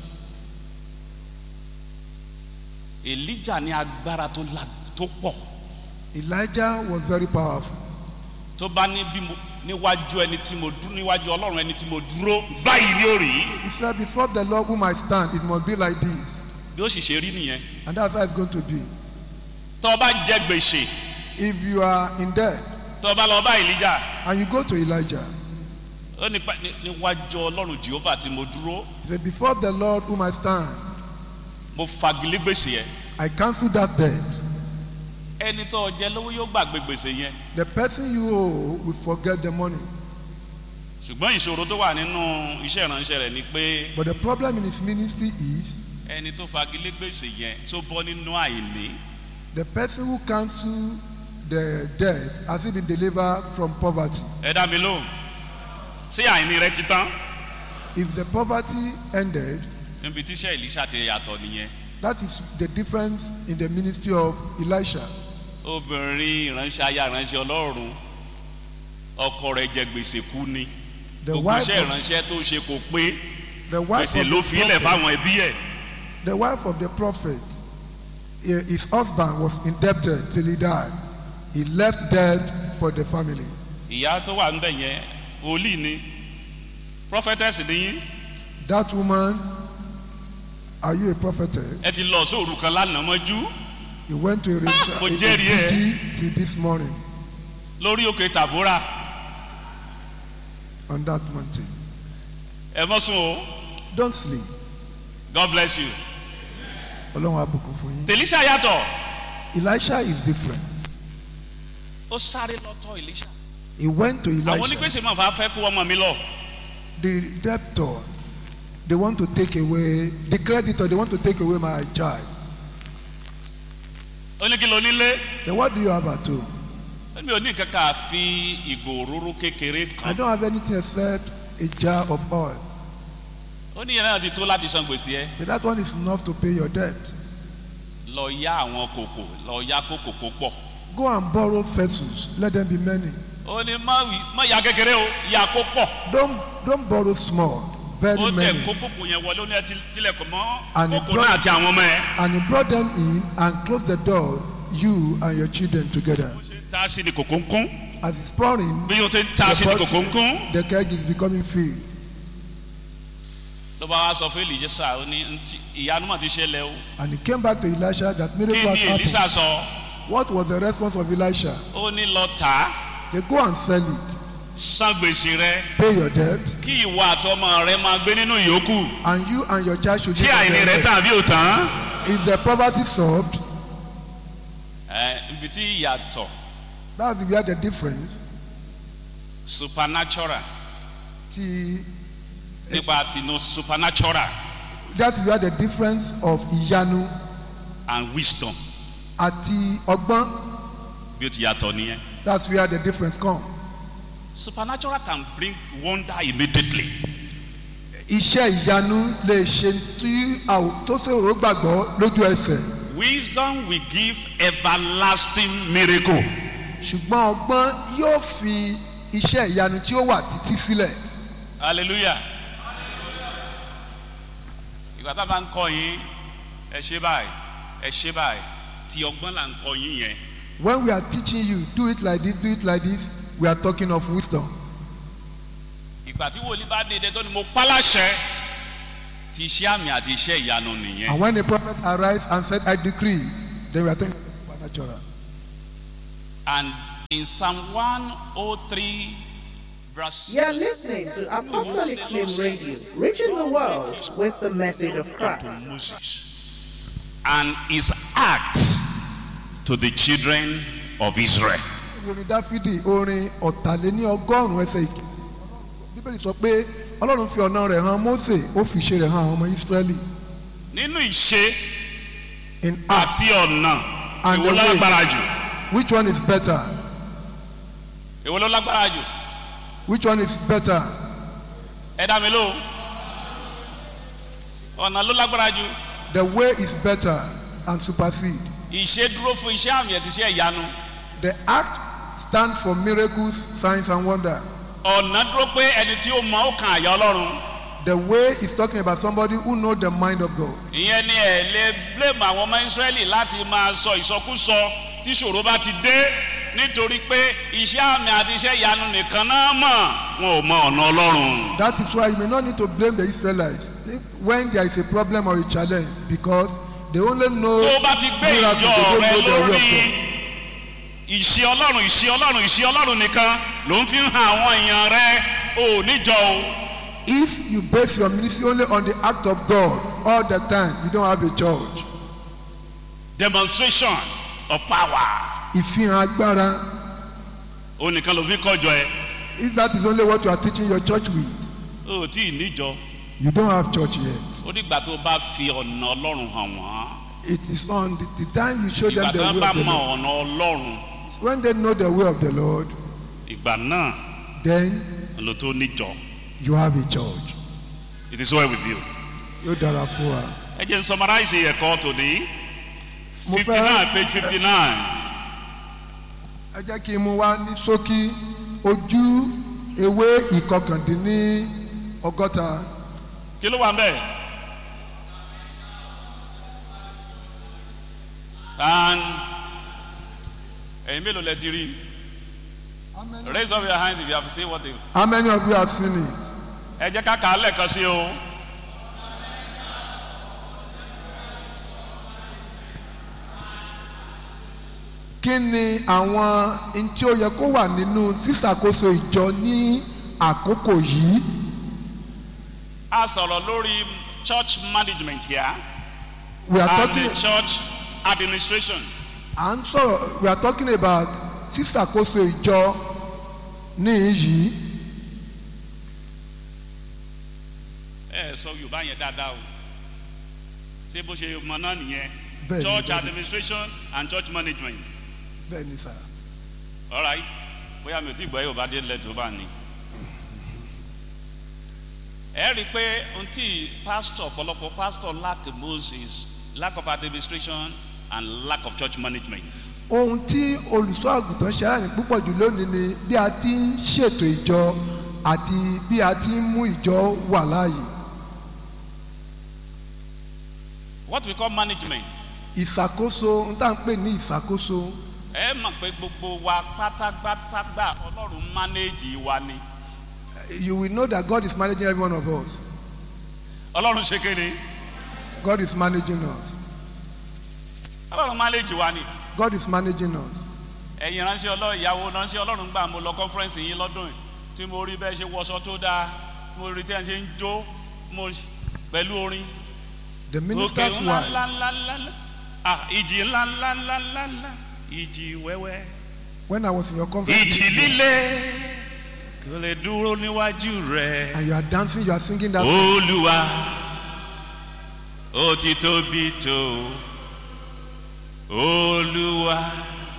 C: èlíjà ní agbára tó la tó pọ̀
A: Elijah was very powerful
C: tó bá ní bí mo níwájú ẹni tí mo dúró níwájú ọlọ́run ẹni tí mo dúró báyìí ní òrì
A: he said before the Lord whom I stand it must be like this
C: bí ó sì ṣe rí nìyẹn
A: and that's how it's going to be
C: tó o bá jẹ gbèsè
A: if you are in debt
C: tó o bá lọ bá èlíjà
A: and you go to Elijah
C: ó ní pa- ní- níwájú ọlọ́run jehova tí mo dúró
A: he said before the Lord whom I stand
C: mo fagilé gbèsè yẹn
A: I cancel that debt
C: ẹni tó o jẹ lówó yóò gbàgbé gbèsè yẹn
A: the person you owe will forget the money
C: ṣùgbọ́n ìṣòro tó wà nínú iṣẹ́ ìránṣẹ́ rẹ̀ ni pé
A: but the problem in his ministry is
C: ẹni tó fagilé gbèsè yẹn tó bọ́ nínú àìní
A: the person who cancel the debt has he been delivered from poverty
C: ẹ dá mi lóhùn ṣé àìní rẹ ti tán
A: if the poverty ended
C: níbi tíṣẹ́ ìlíṣà ti yàtọ̀ nìyẹn
A: that is the difference in the ministry of Elisha
C: obìnrin ìránṣẹ́ aya ìránṣẹ́ ọlọ́run ọkọ rẹ̀ jẹ gbèsè kú ni
A: the
C: gbogbo
A: wife
C: iṣẹ́
A: of,
C: ìránṣẹ́ tó ṣe kò pé
A: the wife
C: gbèsè
A: of
C: ló
A: the
C: fi ilẹ̀
A: prophet,
C: fáwọn ẹbí ẹ̀
A: the wife of the prophet eh, his husband was indebted till he died he left debt for the family
C: ìyá tó wà níbẹ̀ yẹn wòlíì ni prophetess ni yín
A: that woman are you a prophetess
C: ẹ ti lọ sóòrù kan lánàá mọ́jú
A: you went to a,
C: Ah, mo
A: a, a,
C: jẹ́rìí ẹ.
A: vigil till this morning
C: lórí òkè tàbúrà
A: on that mountain
C: ẹ mọ́ sùn o
A: don't sleep
C: god bless you
A: ọlọ́run àbùkù fún yín
C: tèlísà yàtọ̀
A: Elisha is different
C: ó sáré lọ́tọ̀ èlíṣà
A: he went to
C: àwọn
A: Elisha
C: onígbèsè máa fà fẹ́ kó ọmọ mi lọ
A: the debtor they want to take away the creditor they want to take away my child
C: ó ní kí ló nílé
A: then what do you have at home
C: ó ní òní kankan àfi ìgò òróró kékeré
A: I
C: kan
A: don't have anything except a jar of oil
C: ó ní ìyẹn náà ti tó láti san gbèsè ẹ
A: so that one is enough to pay your debt
C: lọ yá àwọn kòkò lọ yá kókò kó pọ̀
A: go and borrow vessels let them be many
C: ó ní má wí- má ya kékeré o ya kó pọ̀
A: don't don't borrow small very
C: ó tẹ̀
A: many
C: kó kókò yẹn wọlé ó ní ẹ ti tilẹ̀kùn mọ́
A: And he
C: kókò
A: brought-
C: náà àti àwọn ọmọ ẹ.
A: and he brought them in and closed the door you and your children together
C: bó ṣe ń ta sí ni kòkó ń kún
A: as it's pouring
C: bí o ṣe ń ta sí ni
A: the
C: kòkó ń
A: pot-
C: kún.
A: the keg is becoming filled
C: ló bá wá sọ fún èlìjẹsà ó ní "Ntí- ìyanu mà ti ṣẹlẹ̀ o
A: and he came back to Elisha that
C: kí
A: miracle has
C: ni
A: happened
C: èlìsà sọ
A: what was the response of Elisha
C: ó ní lọ tà á
A: they go and sell it
C: san gbèsè rẹ
A: pay your debt
C: kí ìwọ àtọmọ rẹ máa gbé nínú ìyókù
A: and you and your child should
C: tí
A: live on
C: àìní
A: their
C: rẹ
A: debt.
C: tàn àbí ò tán.
A: is the poverty solved
C: ẹ ibi tí ìyàtọ̀
A: that's where the difference
C: supernatural
A: ti
C: nípa tinú supernatural
A: that's where the difference of ìyanu
C: and wisdom
A: àti ọgbọ́n
C: bí ó ti yàtọ̀ nìyẹn.
A: that's where the difference come
C: supernatural can bring wonder immediately.
A: iṣẹ́ ìyanu lè ṣe tí a ò tó ṣòro gbàgbọ́ lójú ẹsẹ̀
C: wisdom will give everlasting miracle.
A: ṣùgbọ́n ọgbọ́n yóò fi iṣẹ́ ìyanu tí ó wà títí sílẹ̀
C: hallelujah. ìgbà tá a bá ń kọ́ yín ẹ ṣe báyìí ẹ ṣe báyìí tí ọgbọ́n là ń kọ́ yín yẹn
A: when we are teaching you do it like this do it like this we are talking of wisdom
C: ìgbà tí wòlíì bá dìde tó ni mo pálàṣẹ ti iṣẹ́ àmì àti iṣẹ́ ìyanu nìyẹn.
A: And when the prophet arise and said, I decree, then we are talking about the supernatural.
C: And in Psalm 103, verse
B: You're listening to Apostolic Flame Radio, reaching the world with the message of Christ.
C: Moses and his acts to the children of Israel.
A: orin dáfídì orin ọ̀tàléní ọgọ́rùn-ún ẹsẹ̀ ìkíni bíbélì sọ pé ọlọ́run fi ọ̀nà rẹ̀ hàn mósè ó fi ìṣe rẹ̀ hàn àwọn ọmọ ísírẹ́lì
C: Nínú ìṣe
A: in act
C: àti ọ̀nà
A: And
C: èwo
A: the
C: ló
A: way.
C: lágbára jù?
A: which one is better
C: Èwo ló lágbára jù?
A: which one is better
C: Ẹ dá mi lóhùn. Ọ̀nà ló lágbára jù.
A: the way is better and supersede
C: Ìṣe dúró fún iṣẹ́ àmì àti iṣẹ́ ìyanu.
A: the act stand for miracles signs and wonder
C: Ọ̀nà dúró pé ẹni tí ó mọ ó kan àyà Ọlọ́run.
A: the way is talking about somebody who know the mind of God
C: Ìyẹn ni ẹ̀ lè blame àwọn ọmọ Ísírẹ́lì láti máa sọ ìsọkúsọ tí ṣòro bá ti dé nítorí pé iṣẹ́ àmì àti iṣẹ́ ìyanu nìkan náà mọ̀ wọn ò mọ ọ̀nà Ọlọ́run.
A: that is why you may not need to blame the Israelites when there is a problem or a challenge because they only know
C: tó o bá ti gbé
A: miracle,
C: ìjọ
A: they
C: rẹ
A: don't know the way of
C: lórí
A: God.
C: ìṣe ọlọ́run ìṣe ọlọ́run ìṣe ọlọ́run nìkan ló ń fi hàn àwọn èèyàn rẹ ò níjọ o
A: if you base your ministry only on the act of God all the time you don't have a church
C: demonstration of power
A: ìfihàn agbára
C: ó nìkan ló fi kọjọ ẹ
A: if that is only what you are teaching your church with
C: ó tí ì níjọ
A: you don't have church yet
C: ó dìgbà tó o bá fi ọ̀nà ọlọ́run hàn wọ́n
A: it is on the, the time you show them
C: ìgbà
A: the
C: tó
A: way
C: bá
A: of the
C: mọ
A: Lord
C: ọ̀nà ọlọ́run
A: when they know the way of the Lord
C: ìgbà náà
A: then
C: ló tó níjọ
A: you have a church
C: it is well with you.
A: yóò dára fún wa.
C: ẹ jẹ́ n summarize ẹ̀kọ́ tòní
A: mo
C: fifty
A: fẹ́
C: nine page fifty nine.
A: ẹ jẹ́ kí n mú wá ní ṣókí ojú ewé ìkọkàndínní ọgọ́ta
C: kí ló wà mbẹ. and ẹ̀yin mélòó lẹ ti rí raise up your hands if you have seen what they.
A: how many of you have seen it
C: ẹ jẹ́ ká kà á lẹ́ẹ̀kan sí o.
A: kí ni àwọn n tí ó yẹ kó wà nínú sísàkóso ìjọ ní àkókò yìí
C: a sọ̀rọ̀ lórí church management here
A: we are
C: and
A: talking
C: the church administration.
A: à ń sọ̀rọ̀ we are talking about sísàkóso ìjọ ní yìí
C: ẹ sọ yorùbá yẹn dáadáa o ṣé bó ṣe mọ náà nìyẹn
A: Bẹ́ẹ̀ni,
C: church
A: bẹ́ẹ̀ni.
C: administration and church management
A: bẹ́ẹ̀ ni sà
C: alright bóyá mi ò tí gbọ́ yorùbá dé lẹ̀ tó bá ní. ẹ rí i pé ohun tí pastor ọ̀pọ̀lọpọ̀ pastor lack most is lack of administration and lack of church management.
A: ohun tí olùṣọ́ àgùntàn ṣe aláìní púpọ̀ jù lónìí ni bí a ti ń ṣètò ìjọ àti bí a ti ń mú ìjọ wà láàyè
C: what we call management
A: ìṣàkóso ń tà ń pè ní ìṣàkóso
C: ẹ mọ̀ pé gbogbo wa pátápátá gbà ọlọ́run manage wa ni
A: you will know that God is managing every one of us
C: ọlọ́run ṣe kéde
A: God is managing us
C: ọlọ́run manage wa ni.
A: God is managing us
C: ẹ̀yin ránṣẹ́ ọlọ́run ìyàwó ránṣẹ́ ọlọ́run gbà mo lọ kọ́nfẹ́rẹ́nsì yín lọ́dún yìí tí mo rí bẹ́ẹ̀ ṣe wọṣọ tó dáa mo rí tí ẹ̀ ṣe ń jó mo pẹ̀lú orin.
A: the
C: òkè
A: minister's
C: ńlá
A: wife
C: ńlá ńlá ńlá ńlá ah ìjì ńlá ńlá ńlá ńlá ńlá ìjì wẹ́wẹ́.
A: when I was in your conference
C: ìjì líle kò lè dúró níwájú rẹ̀.
A: and you are dancing you are singing that song
C: olúwa ó ti tóbi tó olúwa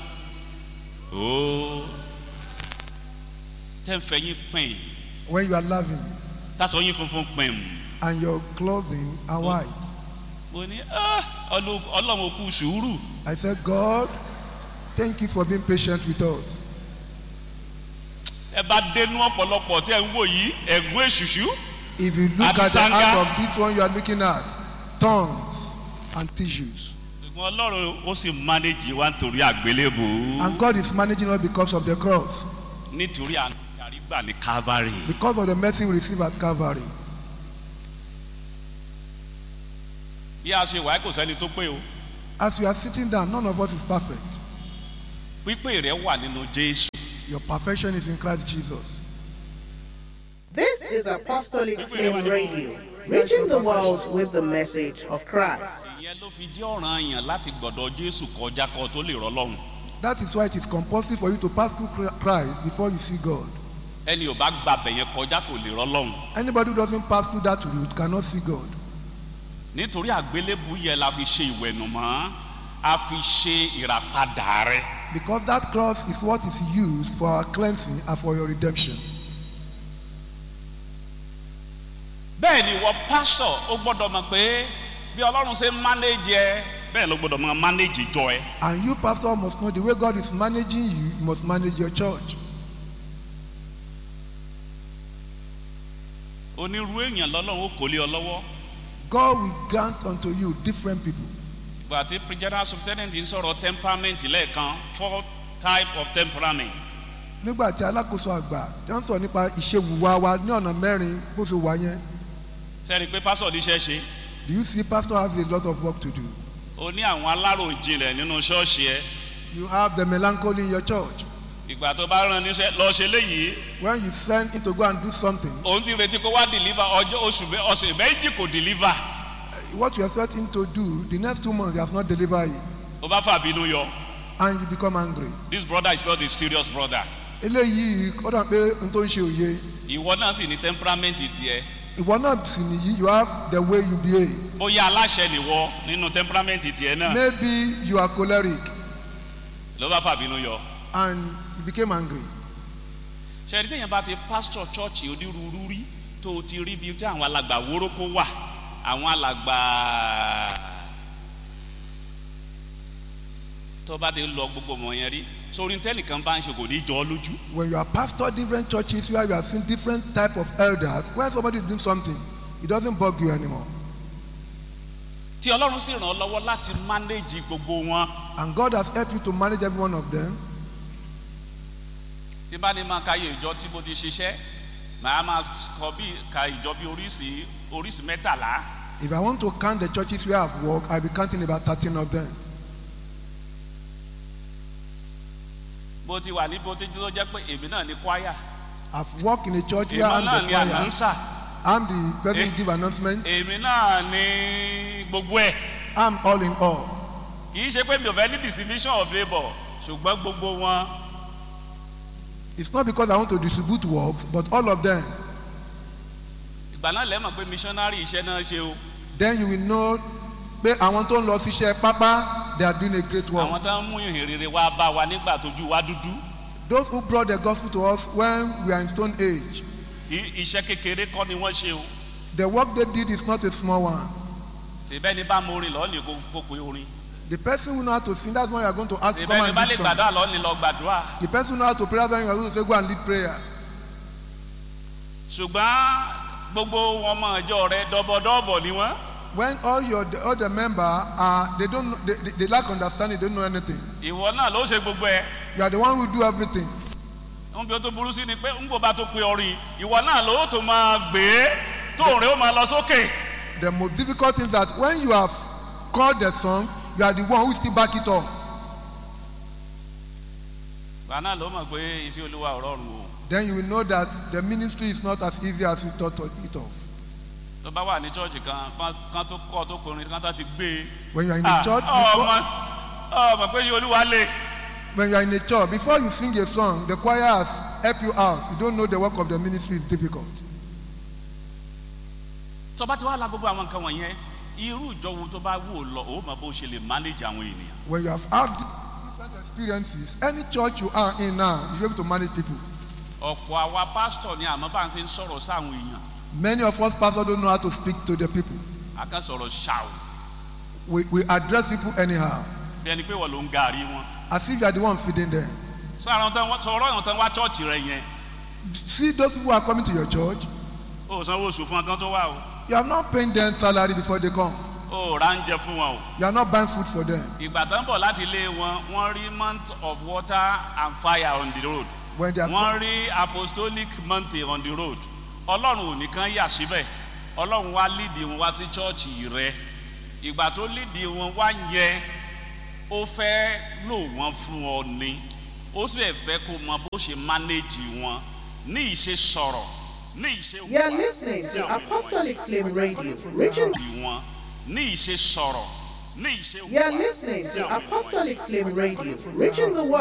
C: ó tẹ́ ń fẹ́ yín pín
A: when you are laughing
C: tásọ yín funfun pín
A: and your clothing are white
C: mo ní "Ah, Ọlọ́- ọlọ́run ó kú sùúrù
A: I said God thank you for being patient with us
C: ẹ bá dénú ọ̀pọ̀lọpọ̀ tẹ́ ń wò yìí ẹ̀gún èṣùṣù
A: if you look
C: Àti
A: at the
C: sanga.
A: heart of this one you are looking at tongues and tissues
C: ṣùgbọ́n ọlọ́run ó sì mánéjì wa nítorí àgbélébù
A: and God is managing us because of the cross
C: nítorí àrígbà ní calvary
A: because of the mercy we receive at Calvary
C: bí a ṣe wà kò sẹ́ni tó pé o
A: As we are sitting down, none of us is perfect.
C: pípé rẹ wà nínú jésù
A: Your perfection is in Christ Jesus.
B: This is Apostolic Flame Radio, reaching the world with the message of Christ.
C: ìyẹn ló fi jẹ́ ọ̀ràn yàn láti gbọ̀dọ̀ jésù kọjá kọ tó lè rọ́ lọ́rùn
A: That is why it is compulsory for you to pass through Chri- Christ before you see God.
C: ẹni ò bá gba bẹ̀yẹn kọjá kò lè rọ́ lọ́rùn
A: Anybody who doesn't pass through that route cannot see God.
C: nítorí àgbélébù yẹn la fi ṣe ìwẹ̀nùmọ́ a fi ṣe ìràpadà rẹ
A: Because that cross is what is used for our cleansing and for your redemption.
C: bẹ́ẹ̀ ni ìwọ pásọ̀ ó gbọ́dọ̀ mọ̀ pé bí ọlọ́run ṣe ń mánéjì ẹ bẹ́ẹ̀ ló gbọ́dọ̀ mọ̀ mánéjì jọ ẹ
A: And you, pastor, must know the way God is managing you, you must manage your church.
C: onírú èèyàn lọ́lọ́run ó kò lé ọ lọ́wọ́
A: God will grant unto you different people.
C: ìgbà tí general superintendent ń sọ̀rọ̀ temperament lẹ́ẹ̀kan four type of temperament
A: nígbà tí alákòóso àgbà tí wọ́n sọ nípa ìṣèwùwà wa ní ọ̀nà mẹ́rin bó ṣe wà yẹn
C: sẹ́ni pé pásọ̀ níṣẹ́ ṣe
A: do you see pastor has a lot of work to do
C: ó ní àwọn aláròjinlẹ̀ nínú ṣọ́ọ̀ṣì ẹ
A: you have the melancholy in your church
C: ìgbà tó bá rán níṣẹ́ lọ ṣe léyìí
A: when you send him to go and do something
C: òun ti retí kó wá deliver ọjọ́ oṣù mẹ́- ọ̀sẹ̀ méjì kò deliver
A: what you expect him to do the next two months he has not delivered it
C: ó bá fàbínú yọ
A: and you become angry
C: this brother is not a serious brother
A: eléyìí ó dàn pé n tó ń ṣe òye
C: ìwọ náà sì ní temperament tiẹ̀
A: ìwọ náà sì nìyí you have the way you behave
C: bóyá aláṣẹ nìwọ nínú temperament tiẹ̀ náà
A: maybe you are choleric
C: ló bá fàbínú yọ
A: and you became angry
C: ṣẹ́ni téèyàn bá ti pastor church onírúurú rí tó o ti rí bí tí àwọn alàgbà wórókó wà àwọn alàgbà tó bá ti lọ gbogbo ọmọ yẹn rí sórí tẹ́nìkan bá ń ṣe kò ní jọ ọ́ lójú
A: when you are pastor different churches where you are seeing different type of elders when somebody is doing something it doesn't bug you anymore
C: tí ọlọ́run sì ràn ọ́ lọ́wọ́ láti manage gbogbo wọn
A: and God has helped you to manage every one of them
C: tí bá ní máa ka iye ìjọ tí mo ti ṣiṣẹ́ màá máa kọ bí ka ìjọ bí oríṣi oríṣi mẹ́tàlá
A: if I want to count the churches where I have worked I will be counting about thirteen of them
C: bó ti wà ní bó ti tó jẹ́ pé èmi náà ní choir
A: I have worked in a church where
C: èmi
A: I'm
C: náà
A: the
C: ní
A: choir
C: announcer
A: I'm the person
C: Eh.
A: who give announcement
C: èmi náà ní gbogbo ẹ̀
A: I'm all in all
C: kì í ṣe pé mi ò fẹ́ ní distribution of labour ṣùgbọ́n gbogbo wọn
A: it's not because I want to distribute works but all of them
C: ìgbà náà lẹ́mọ̀ pé missionary iṣẹ́ náà ṣe o
A: then you will know pé àwọn tó ń lọ síṣẹ́ pápá they are doing a great work
C: àwọn tó ń mú ìhìn rere wá bá wa nígbà tójú wa dúdú
A: those who brought the gospel to us when we are in stone age
C: i- iṣẹ́ kékeré kọ́ ni wọ́n ṣe o
A: the work they did is not a small one
C: ṣèbẹ́ ni bá mo orin lọ́ọ́ ní kó kó pe orin
A: the person who know how to sing that's why you are going to ask to come
C: ṣèbẹ́ ni
A: and
C: bá
A: lead
C: lè
A: song
C: gbàdúrà lọ́ọ́ ní lọ gbàdúrà
A: the person who know how to pray that's why you are going to say go and lead prayer
C: ṣùgbọ́n gbogbo wọn mọ ọjọ́ rẹ dọ́bọ̀dọ́bọ̀ ni wọ́n
A: when all your the, all the member are they don't know, they, they, they lack understanding they don't know anything
C: ìwọ náà ló ṣe gbogbo ẹ̀
A: you are the one who do everything
C: ń bí o tó burú sí ni pé ń bò bá tó pe orin ìwọ náà ló tó máa gbé tóun rẹ ó máa lọ sókè
A: the most difficult thing is that when you have called the songs you are the one who still back it up
C: ìwọ náà ló mọ̀ pé iṣẹ́ olúwa ò rọrùn o
A: then you will know that the ministry is not as easy as you thought it of
C: tó bá wà ní chọ́ọ̀chì kan kan- kan tó kọ́ tó kọrin kan tó ti gbé e.
A: when you are in
C: Ah,
A: a church
C: ọmọ
A: before,
C: ọmọ pé iṣẹ́ olúwa lè
A: when you are in a church before you sing a song the choir has help you out you don't know the work of the ministry is difficult
C: tó bá ti wá la gbogbo àwọn nǹkan wọ̀nyẹn irú ìjọ wo tó bá wù ọ́ lọ ó mọ bó ṣe lè manage àwọn ènìyàn
A: when you have had these different experiences any church you are in now you should be able to manage people
C: ọ̀pọ̀ àwa pásítọ̀ ni àmọ́ bá ń ṣe ń sọ̀rọ̀ sáwọn èèyàn
A: many of us pastors don't know how to speak to the people
C: a kan sọ̀rọ̀ ṣàù
A: we we address people anyhow
C: bí ẹni pé wọ́n ló ń gàrí wọn
A: as if you are the one feeding them
C: sọ àwọn tán wá- sọ̀rọ̀ àwọn tán wá chọ́ọ̀chì rẹ yẹn
A: see those people who are coming to your church
C: ó sanwó oṣù fún ọ kán tó wá o
A: you are not paying them salary before they come
C: ó rà ń jẹ fún wọn o
A: you are not buying food for them
C: ìgbà tán bọ̀ láti ilé wọn wọ́n rí month of water and fire on the road
A: when they are
C: wọ́n rí apostolic mountain on the road ọlọ́run ò nìkan yà síbẹ̀ ọlọ́run wá lídìí wọn wá sí chọ́ọ̀chì rẹ ìgbà tó lídìí wọn wá yẹ ó fẹ́ lò wọ́n fún ọ ni ó sì fẹ́ kó mọ bó ṣe mánéjì wọn ní ìṣe sọ̀rọ̀ ní ìṣe
B: You are listening to Apostolic Flame Radio, reaching.
C: mánéjì wọn ní ìṣe sọ̀rọ̀ ní ìṣe
B: You are listening to Apostolic Flame Radio, reaching the world.